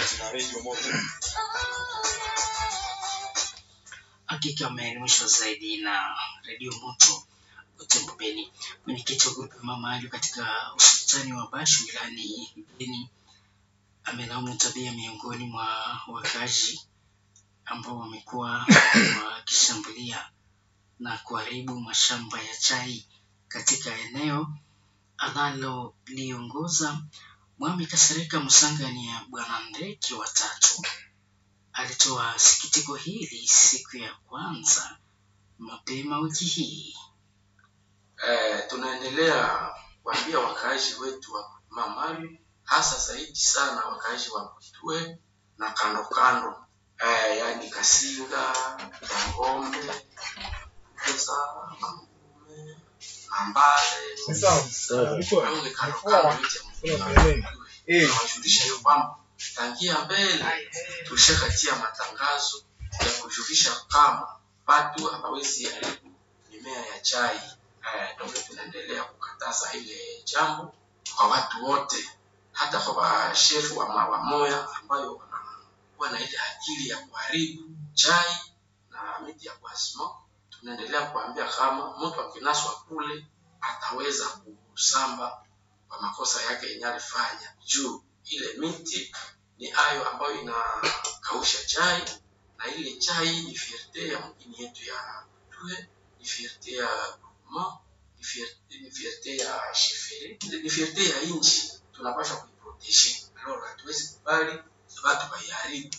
Msikilizaji na redio moto hakika ameelimishwa zaidi na redio moto Butembo Beni. Mwenyekiti wa grupu mama Alio katika usultani wa Bashu wilayani Beni amelaumu tabia miongoni mwa wakazi ambao wamekuwa wakishambulia na kuharibu mashamba ya chai katika eneo analoliongoza Mwami Kasirika Musangani ya Bwana Ndeki watatu alitoa sikitiko hili siku ya kwanza mapema wiki hii. Eh, tunaendelea kuambia wakaaji wetu wa Mamali, hasa zaidi sana wakaaji wa Butwe na kando kando, eh, yani Kasinga, Ngombe, Pesa, Mangume, Nambale, Aunge kando kando yote ya Butwe. Nawajulisha hiyo kwamba tangia mbele tulishakatia matangazo ya kujulisha kama watu hawawezi haribu mimea ya chai. Eh, ndio tunaendelea kukataza ile jambo kwa watu wote, hata kwa washefu wa mawa moya ambayo wanakuwa na ile akili ya kuharibu chai na miti ya kuasmo. Tunaendelea kuambia kama mtu akinaswa kule ataweza kusamba kwa makosa yake yenye alifanya juu ile miti ni hayo ambayo inakausha chai na ile chai ni fierte ya mjini yetu ya Tue, ni fierte ya Guma, ni fierte, ni fierte ya Shefere, ni fierte ya nchi, tunapaswa kuiproteje. Alors hatuwezi kubali watu waiharibu.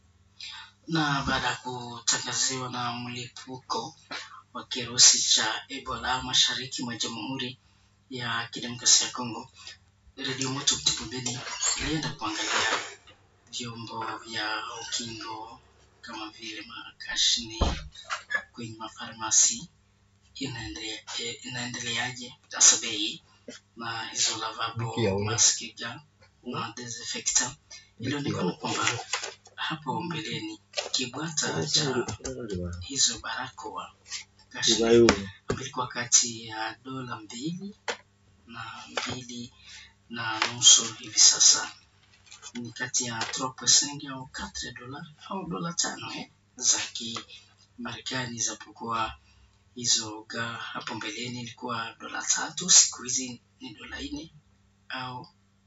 na baada ya kutangaziwa na mlipuko wa kirusi cha Ebola mashariki mwa Jamhuri ya Kidemokrasia ya Kongo, redio moto Butembo Beni ilienda kuangalia vyombo vya ukingo kama vile makashini kwenye mafarmasi inaendelea- eh, inaendeleaje hasa bei na hizo lavabo maskiga na desinfectant ilionekana kwamba hapo mbeleni kibwata cha hizo barakoa kashini ambayo ilikuwa kati ya dola mbili na mbili na nusu hivi sasa ni kati ya 3.5 au 4 dola au dola tano eh, za kimarekani zapokuwa hizo ga hapo mbeleni ilikuwa dola tatu siku hizi ni dola nne au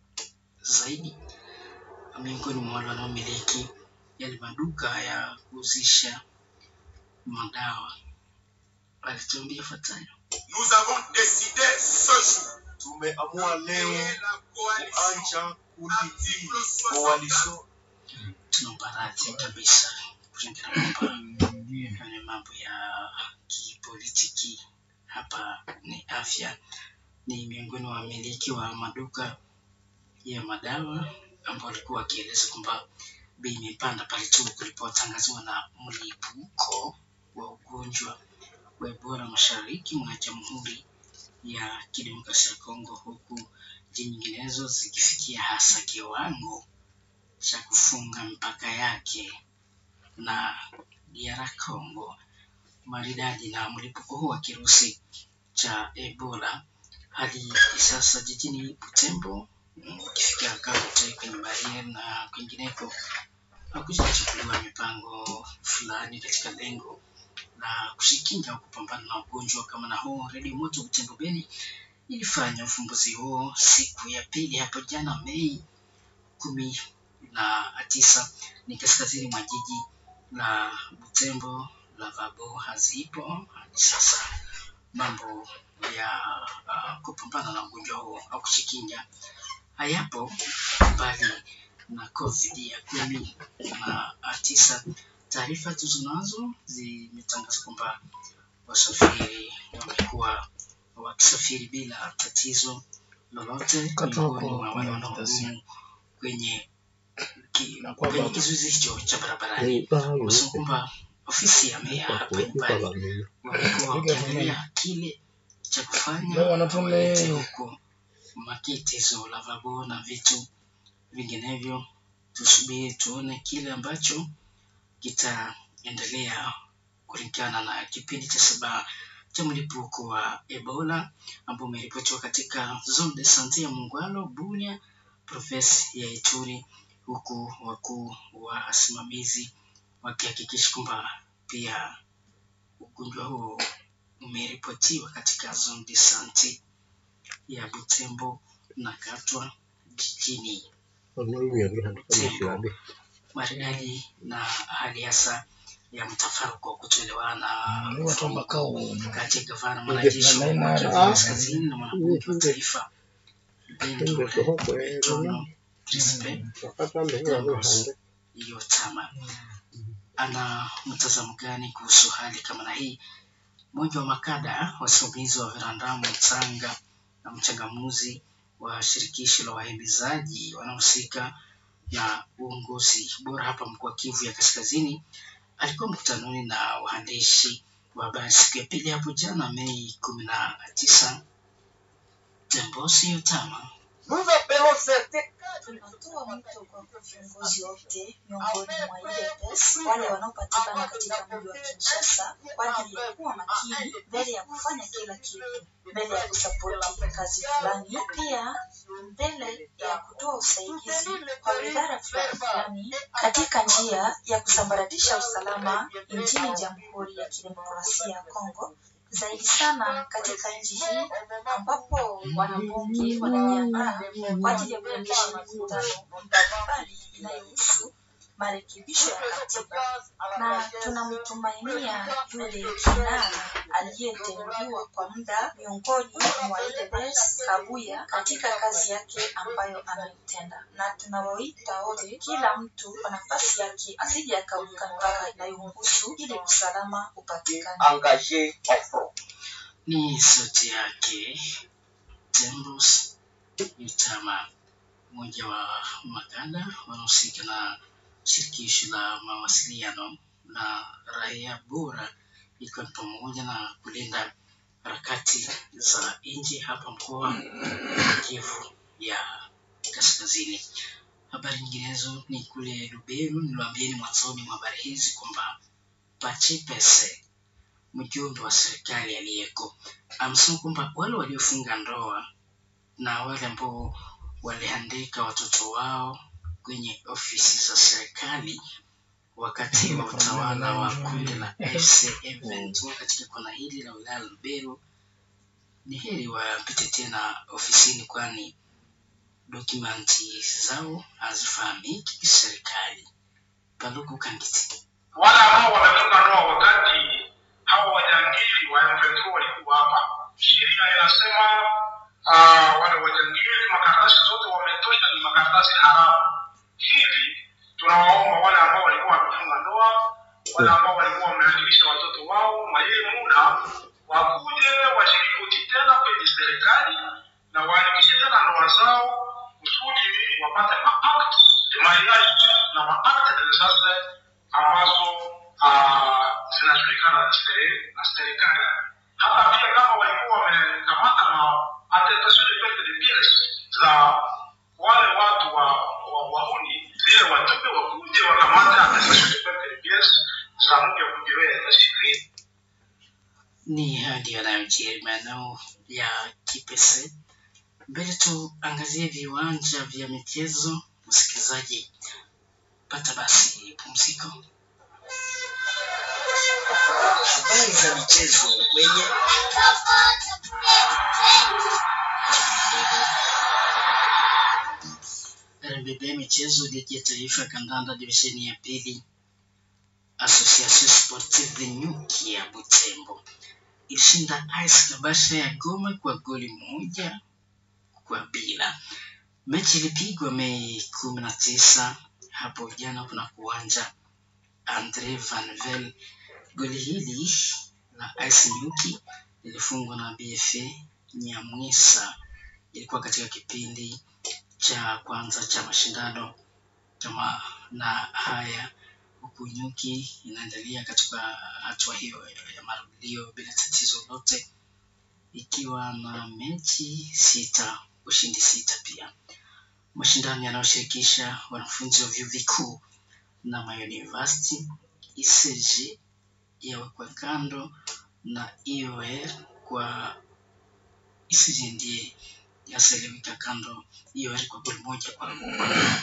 zaidi miongoni mwa wale wanaomiliki yale maduka ya kuuzisha madawa alituambia ifuatayo Nous avons décidé ce jour tumeamua leo créer la coalition kuanja kundi hii article 60 coalition tunaomba radhi kabisa kulingana kwamba ni mambo ya kipolitiki hapa ni afya ni miongoni wa wamiliki wa maduka ya madawa ambao walikuwa wakieleza kwamba bei imepanda pale tu kulipotangaziwa na mlipuko wa ugonjwa wa Ebola mashariki mwa Jamhuri ya Kidemokrasia ya Kongo, huku nchi nyinginezo zikifikia hasa kiwango cha kufunga mpaka yake na DR Congo maridadi na mlipuko huu wa kirusi cha Ebola. Hadi sasa jijini Butembo, mm, ukifika Kaute kwenye barieri na kwingineko, hakujachukuliwa mipango fulani katika lengo la kujikinga au kupambana na ugonjwa kama na huu. Redio Moto Butembo Beni ilifanya ufumbuzi huo siku ya pili hapo jana Mei kumi na tisa ni kaskazini mwa jiji la Butembo. Lavabo hazipo hadi sasa. Mambo ya uh, kupambana na ugonjwa huo au kujikinga hayapo, bali na COVID ya kumi na tisa. Taarifa tulizonazo zimetangaza kwamba wasafiri wamekuwa wakisafiri bila tatizo lolote, miongoni mwa wale wanaohudumu kwenye ki, kwenye kizuizi hicho cha barabarani. Wamesema kwamba ofisi ya meya hapa nyumbani wamekuwa wakiangalia kile cha kufanya walete huko makiti hizo lavabo na vitu vinginevyo. Tusubiri tuone kile ambacho kitaendelea kulingana na kipindi cha saba cha mlipuko wa Ebola ambao umeripotiwa katika zone de sante ya Mungwalo, Bunia, province ya Ituri huku wakuu wasimamizi wakihakikisha kwamba pia ugonjwa huo umeripotiwa katika zone de sante ya Butembo na Katwa jijini Butembo. Maridadi na hali hasa ya mtafaruku wa kutoelewana kati ya gavana mwanajeshi wa Kivu Kaskazini na mwanabunge wa taifa Bendule Betono Crispe hiyo chama ana mtazamo gani kuhusu hali kama na hii? Mmoja wa makada wasimamizi wa Verandamu Mtsanga na mchangamuzi wa shirikisho la wahimizaji wanaohusika na uongozi bora hapa mkoa wa Kivu ya Kaskazini alikuwa mkutanoni na waandishi wa habari siku ya pili hapo jana Mei kumi na tisa. Tembosi Yotama Tunatoa mwito kwa viongozi wote miongoni mwa UDPS wale wanaopatikana katika mji wa Kinshasa kwa ajili ya kuwa makini mbele ya kufanya kila kitu, mbele ya kusapoti kazi fulani, pia mbele ya kutoa usaidizi kwa idara fulani fulani katika njia ya kusambaratisha usalama nchini Jamhuri ya Kidemokrasia ya Kongo zaidi sana katika nchi hii ambapo wanabunge wanajiandaa kwa ajili ya kuendesha mikutano mbalimbali inayohusu marekebisho ya katiba, na tunamtumainia yule kinara aliyeteuliwa kwa muda miongoni mwa UDPS Kabuya katika kazi yake ambayo anaitenda, na tunawaita wote, kila mtu kwa nafasi yake asije akavuka mpaka inayomhusu ili usalama upatikane. ni sauti yake Tembus Yutama, mmoja wa makada wanaohusika na shirikisho la mawasiliano na raia bora, ikiwa ni pamoja na kulinda harakati za nchi hapa mkoa wa Kivu ya Kaskazini. Habari nyinginezo ni kule Lubero. Niliwaambieni mwanzoni mwa habari hizi kwamba Pachipese mjumbe wa serikali aliyeko amesema kwamba wale waliofunga ndoa na wale ambao waliandika watoto wao kwenye ofisi za serikali wakati wa utawala wa kundi la FC M23 katika kona hili la wilaya ya Lubero, ni heri wapite tena ofisini, kwani dokumenti zao hazifahamiki kiserikali. Paluku Kangiti wale ambao wamefunga ndoa wakati hao wajangili wa M23 walikuwa hapa. Sheria inasema uh, wale wajangili makaratasi zote wametosha, ni makaratasi haramu. Hivi tunawaomba wale ambao walikuwa wamefunga ndoa, wale ambao walikuwa wameajirisha watoto wao maili muda, wakuje washirikoti tena kwenye serikali na waandikishe tena ndoa zao kusudi wapate maact de mariage na maact de naissance ambazo ah, zinajulikana na sere- na serikali. Hata pia kama walikuwa wamekamata na attestation de perte de pièces za wale watu wa wa wauni, vile watupe wakuje wakamate attestation de perte de pièces za mke wa kujiweza za sheria. ni hadi yanayojiri maeneo ya Kipese. Mbele tuangazie viwanja vya michezo. Msikilizaji, pata basi pumziko. habari za michezo kwenye RBB michezo, ligi ya taifa ya kandanda divisheni ya pili, Association Sportive Nyuki ya Butembo ilishinda AS Kabasha ya Goma kwa goli moja kwa bila. Mechi ilipigwa Mei kumi na tisa hapo jana kuna uwanja Andre Van Vel. Goli hili la AS Nyuki lilifungwa na BFA Nyamwisa. Ilikuwa katika kipindi cha kwanza cha mashindano kama na haya, huku Nyuki inaendelea katika hatua hiyo ya marudio bila tatizo lolote, ikiwa na mechi sita, ushindi sita pia. Mashindano yanayoshirikisha wanafunzi wa vyuo vikuu na mauniversity ECG yawekwa kando na IOR kwa ECG ndiye yasalimika kando IOR kwa goli moja kwa moja.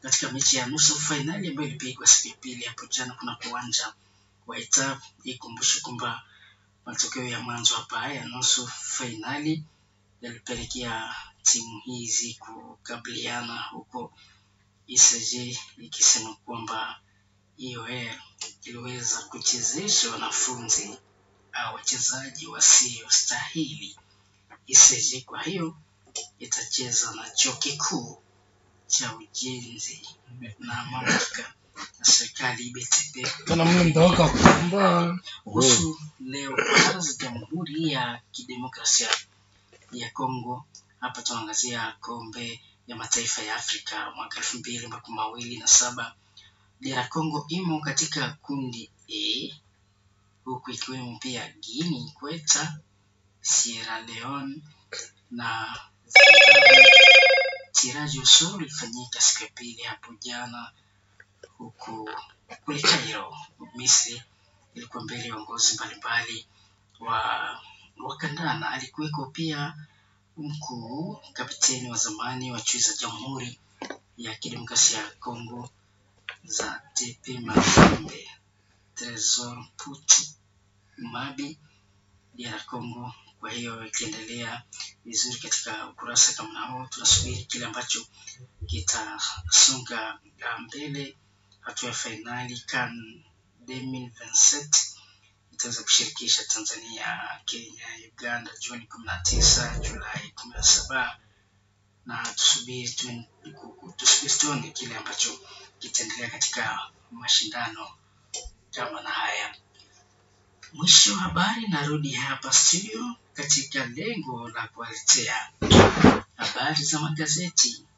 katika mechi ya nusu fainali ambayo ilipigwa siku ya pili hapo jana kuna uwanja wa Etap. Ikumbushe kwamba matokeo ya mwanzo hapa ya nusu fainali yalipelekea timu hizi kukabiliana huko ECG ikisema kwamba IOL iliweza kuchezesha wanafunzi au wachezaji wasiostahili ECG. Kwa hiyo itacheza na chuo kikuu cha ujenzi na mamlaka ya serikali BTP kana mle mtawaka kwamba kuhusu Leopards Jamhuri ya Kidemokrasia ya Kongo. Hapa tunaangazia kombe ya mataifa ya Afrika mwaka elfu mbili makumi mawili na saba. DR Congo imo katika kundi A huku ikiwemo pia Guinea Ikweta, Sierra Leone na Zimbabwe. Tiraji usuru ilifanyika siku ya pili hapo jana huku kule Cairo, Misri, ilikuwa mbele ya uongozi mbalimbali wa wa kandanda. Alikuweko pia mkuu kapteni wa zamani wa chui za Jamhuri ya Kidemokrasia ya Kongo za TP Mazembe, Tresor Putu Mabi DR Congo. Kwa hiyo ikiendelea vizuri katika ukurasa kama na huo, tunasubiri kile ambacho kitasonga mbele. Hatua ya fainali CAN 2027 itaweza kushirikisha Tanzania, Kenya, Uganda Juni kumi na tisa, Julai kumi na saba na tusubiri tu- ku- tusubiri tuone kile ambacho kitaendelea katika mashindano kama na haya. Mwisho wa habari, narudi hapa studio katika lengo la kuwaletea habari za magazeti